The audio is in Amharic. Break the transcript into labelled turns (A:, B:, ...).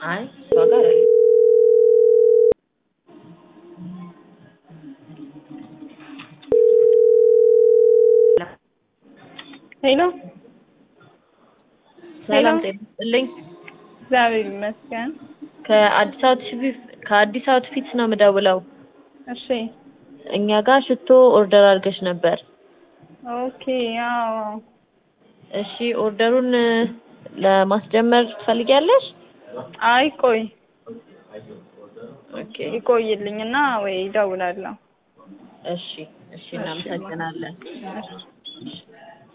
A: አይ እሷ ጋር አለ
B: ሄሎ
A: ሰላም ጤና ይስጥልኝ
B: እግዚአብሔር ይመስገን።
A: ከአዲስ አውትፊት ከአዲስ አውትፊት ነው የምደውለው
B: እሺ
A: እኛ ጋር ሽቶ ኦርደር አድርገሽ ነበር
B: ኦኬ አዎ
A: እሺ ኦርደሩን ለማስጀመር ትፈልጊያለሽ
B: አይ ቆይ
A: ኦኬ
B: ይቆይልኝና ወይ እደውላለሁ።
A: እሺ እሺ እናመሰግናለን
B: እሺ